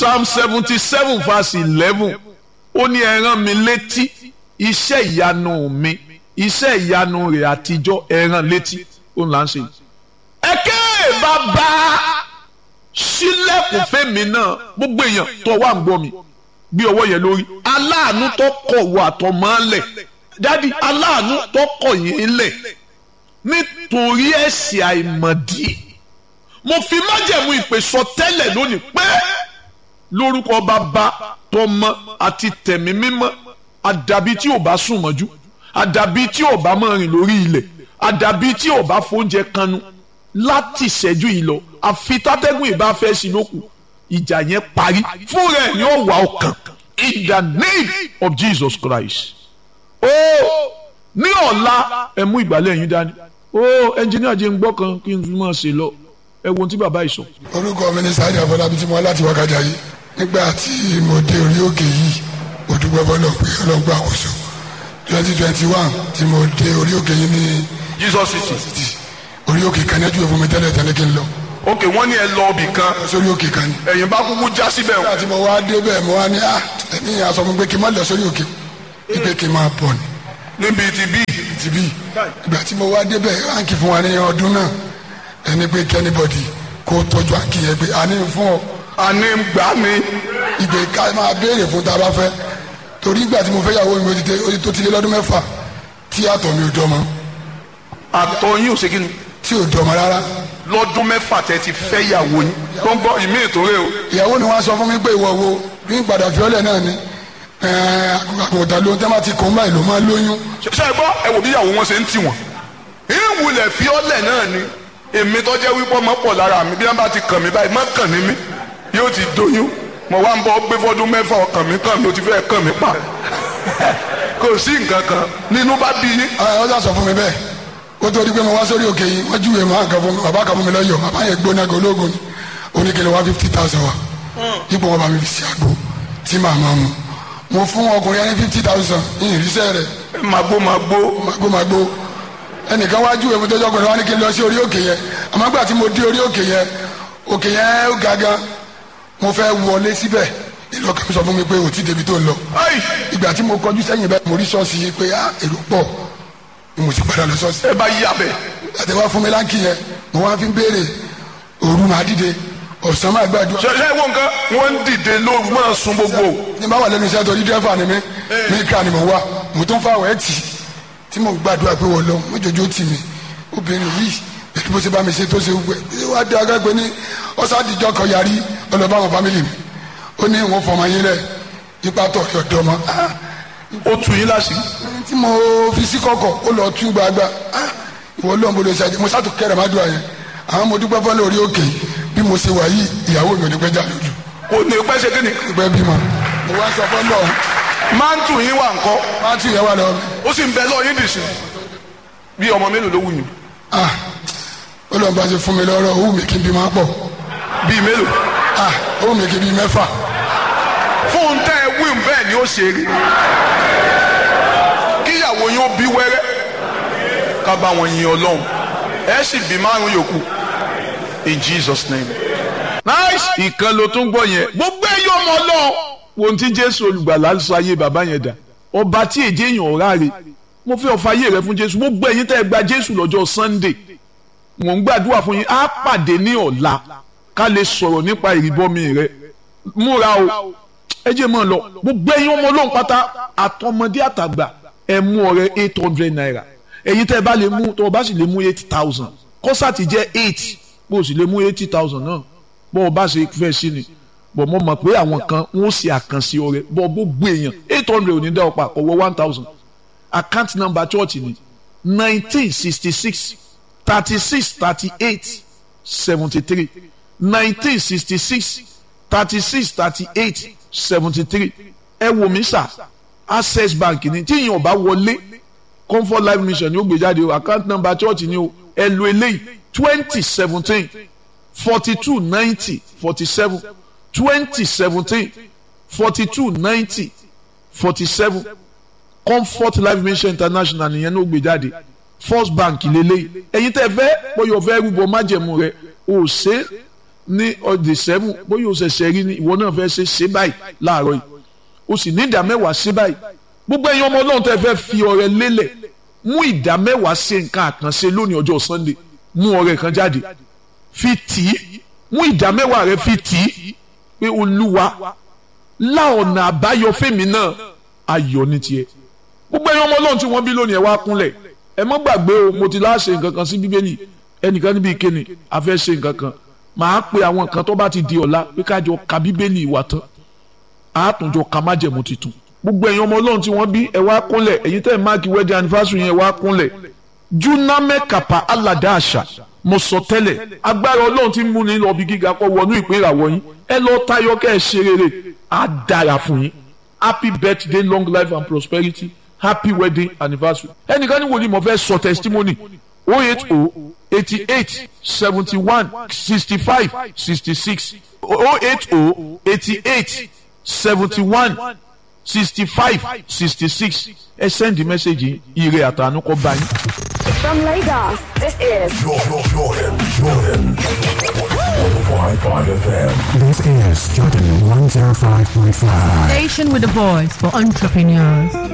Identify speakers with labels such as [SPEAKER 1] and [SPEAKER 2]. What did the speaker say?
[SPEAKER 1] psalm seventy seven verse eleven ó ní ẹ rán mi létí iṣẹ́ ìyanu mi iṣẹ́ ìyanu rẹ̀ àtijọ́ ẹ rán létí ó ń là ń ṣe. ẹ̀kẹ́ bàbá sílẹ̀kùn fẹ́mi náà gbogbo èèyàn tó wà ń gbọ́ mi bí ọwọ́ yẹn lórí aláàánú tó kọ̀ wọ àtọ̀mọ́lẹ̀ dádì aláàánú tó kọ̀ yín lẹ̀ nítorí ẹ̀ṣẹ̀ àìmọ̀dí mo fi májẹ̀mú ìpè sọ tẹ́lẹ̀ lónìí pé lórúkọ bàbá tọmọ àti tẹ̀mí mímọ́ àdàbí tí ò bá sùn mọ́jú àdàbí tí ò bá máa rìn lórí ilẹ̀ àdàbí tí ò bá fóúnjẹ kanu láti ṣẹ́jú yìí lọ àfi tátẹ́gùn ìbá fẹ́ sí lókù ìjà yẹn parí fún rẹ̀ ni ó wà ọkàn in the name of Jesus Christ. ó ní ọ̀la ẹ mú ìgbàlẹ̀ yín dání ó ẹnjìníà jẹ́ ń gbọ́ kan kí n fi máa ṣe lọ ẹ wo ohun tí bàbá yìí sọ.
[SPEAKER 2] orúkọ mi ni sáyidì àfọlábí tí mo wá láti wákàjà yìí nígbà tí mo dé orí òkè yìí mo dúpẹ́ fọlọ́ pé ọlọ́gbà àkóso twenty twenty one tí mo dé orí òkè yìí ní
[SPEAKER 1] Jesus city.
[SPEAKER 2] orí òkè kan nájú ìfún mi tẹ́lẹ̀ tẹ́lẹ̀ kí n lọ
[SPEAKER 1] ok wọ́n ní ẹ lọ ibì kan
[SPEAKER 2] sórí òkè kan ni.
[SPEAKER 1] ẹ̀yin bá kúkú já síbẹ̀ o.
[SPEAKER 2] nígbà tí mo wá dé bẹ́ẹ̀ mo wá ní à ẹ̀mí yẹn aṣọ mi pé kí n má lọ sórí òkè ìpè kí n máa bọ̀ ni
[SPEAKER 1] níbi ti bí.
[SPEAKER 2] ti bí ìgbà tí mo wá dé bẹ́ẹ̀ ránkì fún wa ní ọdún náà ẹni pé kẹ́nìbọ̀dì kó tọ́jú àǹkì yẹn pé a ní fún ọ
[SPEAKER 1] àní gbà mí.
[SPEAKER 2] ìgbè ká máa béèrè fún tá a bá fẹ́ torí ìgbà tí mo fẹ́ yàwó mi ó ti dé- ó ti tó ti lé lọ́dún mẹ́fà tí àtọ̀ mi ò dọ́mọ
[SPEAKER 1] àtọ̀ yín ò ṣe kí ni.
[SPEAKER 2] tí ò dọ́mọ rárá
[SPEAKER 1] lọ́dún mẹ́fà tẹ́ ti fẹ́ yàwó yín. tó ń bọ́ ìmí ètò rẹ o.
[SPEAKER 2] ìyàwó ni wọ́n sọ fún mi pé ìwọ wo bí n padà fiọ́lẹ̀ náà ni àgùntàn lóhun tẹ́ máa ti kó ń báyìí ló máa lóyún
[SPEAKER 1] ṣe é gbọ́ ẹ wò bí ìyàwó wọn ṣe ń tì wọ́n. ìwúlẹ̀ fiọ́lẹ̀ náà ni èmi tó jẹ́ wípé ọmọ pọ̀ lára mi bí wọ́n bá ti kàn mí báyìí má kàn ní mí yóò ti doyún mo wá ń bọ́ gbé fọ́dún mẹ́fà ọkàn mi kàn mí ó ti fẹ́ kàn mí pa kò sí nǹkan kan nínú bá bí yín.
[SPEAKER 2] ọ sà sọ fún mi bẹ́ẹ̀ ó tó di pé mo wá sórí òkè yìí wọ́n júwèé mọ́ àgàn fún mi bàbá kan fún mi lọ́yọ̀ bàbá yẹn gbóná gan ológun ni oníkèlè wá fifty thousand wa ipò wọn bá mi fi sí àgbo tí màá máa mu mo fún ọkùnrin ẹni fifty thousand ní ìrísẹ́ rẹ̀
[SPEAKER 1] màgbó màgbó
[SPEAKER 2] magbo magbo ẹnìkan wá júwèé mi tó jọkùnrin wá ní kí n lọ sí orí òkè yẹn àmọ́ gbà tí mo dé orí òkè yẹn òkè yẹn ó ga gan mo fẹ́ wọlé síbẹ̀ ìlọkàn mi sọ fún mi pé òtí débi tó ń lọ
[SPEAKER 1] ayi
[SPEAKER 2] ìgbà tí mo kọjú sẹ́yìn bẹ́ẹ̀ mo rí ṣọ́ọ̀ṣì yìí pé ah èrò pọ̀ ni mo sì padà lọ ṣọ́ọ̀ṣì
[SPEAKER 1] ẹ bá yí abẹ.
[SPEAKER 2] àti wá fún mi láǹkì yẹn mo wá fi ń béèrè òru máa dìde ọ̀sán máa gbàdúrà
[SPEAKER 1] ṣe ṣe wo nǹkan wọ́n ń dìde lóru máa sun gbogbo.
[SPEAKER 2] ní bá wà lẹ́nu iṣẹ́ torí dẹ́fà ni mí mí ká ni mo wá mo tún fáwọn ẹ̀ tì tí mo gbàdúrà pé wọ́n lọ mo jòjó tì mí obìnrin yìí pẹ̀lú bó ṣe bá mi ṣe tó ṣe gbẹ ẹ wá dé agbègbè ní ọ̀sádìjọ́ kan yarí ọlọ́ba àwọn fámìlì mi ó ní ìwọ̀n fọmọ yín rẹ̀ ipa tọ̀ ọ̀dọ́ ọmọ ah
[SPEAKER 1] ó tu yín láṣìírí.
[SPEAKER 2] tí mo fi sí kọ̀kọ̀ ó lọ tú gbagba ah ìwọ lọ́n bolo ṣáájú mo sátò kẹrẹ̀ má dùn àyẹn àwọn mo dúpẹ́ fọ́lẹ́ orí òkè bí mo ṣe wà yìí ìyàwó mi ò ní pẹ́ jà lójú
[SPEAKER 1] kò ní pẹ́ ṣe kí ni.
[SPEAKER 2] ìpẹ́ bímọ mo wá sọ fọ́lọ́
[SPEAKER 1] máa ń tù yín wà ńkọ́
[SPEAKER 2] má tù yẹn wà lọ́wọ́ mi
[SPEAKER 1] ó sì ń bẹ lọ́ọ́ yín dìsín. bí ọmọ mélòó ló wù yín.
[SPEAKER 2] ah ó lọ́n bá ṣe fún mi lọ́rọ̀ owó mi kí n bí máa pọ̀
[SPEAKER 1] bíi mélòó.
[SPEAKER 2] ah owó mi kí n bí mẹ́fà
[SPEAKER 1] fóun tẹ́ ẹ wíwùn bẹ́ẹ̀ ni ó ṣe rí. kíyàwó yín ó bí wẹ́rẹ́ ká bá wọn yin ọlọ́run ẹ sì bí márùn yòókù in Jesus name. nice ìkan ló tún gbọ́ yẹn gbogbo ẹyọ ọmọ ọlọ́run wo ohun tí jésù olùgbàlà sọ ayé bàbá yẹn dà ọba tí èjé èèyàn ọ̀rá rè mo fẹ́ ọ̀fà ayé rẹ fún jésù gbogbo ẹ̀yin tẹ́ ẹ gba jésù lọ́jọ́ sunday mò ń gbàdúrà fún yín á pàdé ní ọ̀la ká lè sọ̀rọ̀ nípa ìrìbọmi rẹ múra o ẹ jẹ́ mọ́ ọ lọ gbogbo ẹ̀yin ọmọ ọlọ́run pátá àtọmọdé àtàgbà ẹ mú ọrẹ eight hundred naira ẹ̀yin tẹ́ ẹ bá lè mú tó o bá sì lè mú eight thousand kọ́sàtì jẹ́ eight bó o sì lè mú eighty thousand náà bó o bá ṣe fẹ́ sí ni bọ̀ mo mọ̀ pé àwọn kan wọ́n ṣe àkànṣe ọrẹ bọ̀ gbogbo èèyàn eight hundred ò ní dá ọ̀pá kọ̀wọ́ one thousand account number church ni nineteen sixty six thirty six thirty eight seventy three nineteen sixty six thirty six thirty eight seventy three ẹ wò mí sà access bank ni tí ìyẹn ọba wọlé comfort life mission ni ó gbé jáde o account number church ni o ẹ lo eléyìí twenty seventeen forty two ninety forty seven twenty seventeen forty two ninety forty seven comfort life mission international nìyẹn ló gbé jáde first bank lélẹ́yìí ẹ̀yin tẹ́ fẹ́ bóyá ọ̀fẹ́ rúbọ májẹ̀mú rẹ o ṣe ní ọdẹ seven bóyá o ṣẹ̀ṣẹ̀ rí ni ìwọ náà fẹ́ ṣe ṣe báyìí láàárọ̀ yìí o sì ní ìdá mẹ́wàá ṣe báyìí gbogbo ẹ̀yin ọmọ ọlọ́run tẹ́ fẹ́ fi ọrẹ lélẹ̀ mú ìdá mẹ́wàá ṣe nǹkan àkànṣe lónìí ọjọ́ sunday mú ọrẹ kan jáde fi tì í mú ìdá mẹ́wàá rẹ fi tì í pé olúwa lá ọ̀nà àbáyọ fèmí náà ayọ̀ ní tiẹ̀ gbogbo ẹ̀yin ọmọ ọlọ́run tí wọ́n bí lónìí ẹ wá kúnlẹ̀ ẹ mọ́ gbàgbé o mo ti láṣẹ nǹkan kan sí bíbélì ẹnìkan níbi ìkéni a fẹ́ ṣe nǹkan kan màá pe àwọn kan tó bá ti di ọ̀la pé kájọ ka bíbélì ìwà tán àátúnjọ ka májẹ̀mú tuntun gbogbo ẹ̀yin ọmọ ọlọ́run tí wọ́n bí ẹ wá kúnlẹ̀ ẹ̀yin tẹ́ ẹ̀ máàkì wedding anniversary yẹn wá kúnlẹ̀ juname kapa alada àṣà mo sọ tẹ́lẹ̀ agbára ọlọ́run tí ń múni lọ bí gíga kọ́ wọnú ìpín ìràwọ̀ yín ẹ lọ tayọ kẹ́ ẹ ṣe rere á dára fún yín happy birthday long life and prosperity happy wedding anniversary ẹnìkan ní wòlíì mo fẹ́ sọ testimony oh eight oh eighty eight seventy one sixty five sixty six oh eight oh eighty eight seventy one sixty five sixty six ẹ send the message ire àtànú kọ bá yín.
[SPEAKER 3] From Lagos, this is
[SPEAKER 4] Jordan, Jordan, Jordan. 105.5 FM.
[SPEAKER 5] This is Jordan 105.5.
[SPEAKER 6] Station with a voice for entrepreneurs.